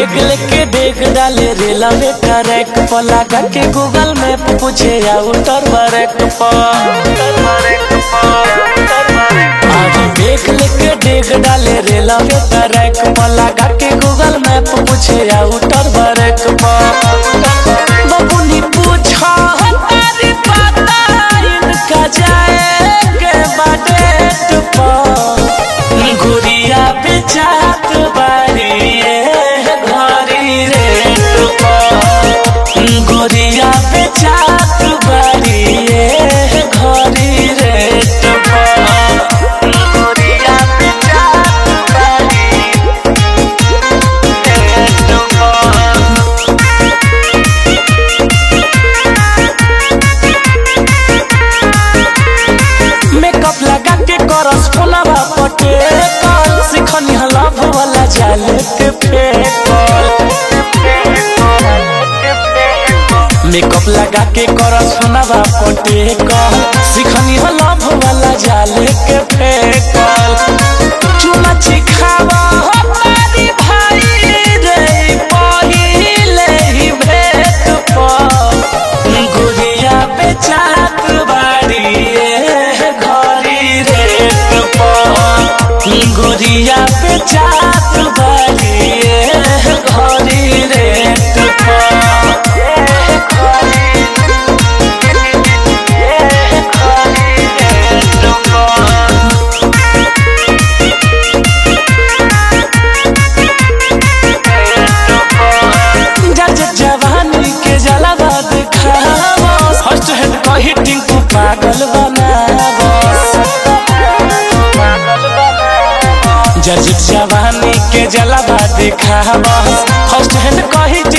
bag लेके डेग डाले रेला में ट्रैक पर लगा के गूगल मैप पूछे आउटर बरक आज बेग लेके डेग डाले रेला में ट्रैक पर लगा के गूगल मैप पूछे आउटर बरक बबुनी पूछा तारी पता इनका जाएंगे बाडेट पर गुड़िया बेचात बारी ये घरी रेट पर गुड़िया बेचात बारी ये घरी रेट पर गुड़िया बेचात बारी रेट पर मेकअप लगा के करस फोनवा पटे कल सिखनी लव वाला जाल के फेकल मेकअप लगा के करस फोनवा पटे कल सिखनी लव वाला जाल के फेकल चुमा चिखावा हो तारी भाई रे पहिले ही भेट पर गुड़िया बेचात बाड़ी ये घरी रेट पर गुड़िया बेचात बाड़ी ये घरी रेट जज जवानी के जलावा दिखावा फर्स्ट हैंड कही टिंकू पागल बनावस जज जवानी के जलावा दिखावा फर्स्ट हैंड कही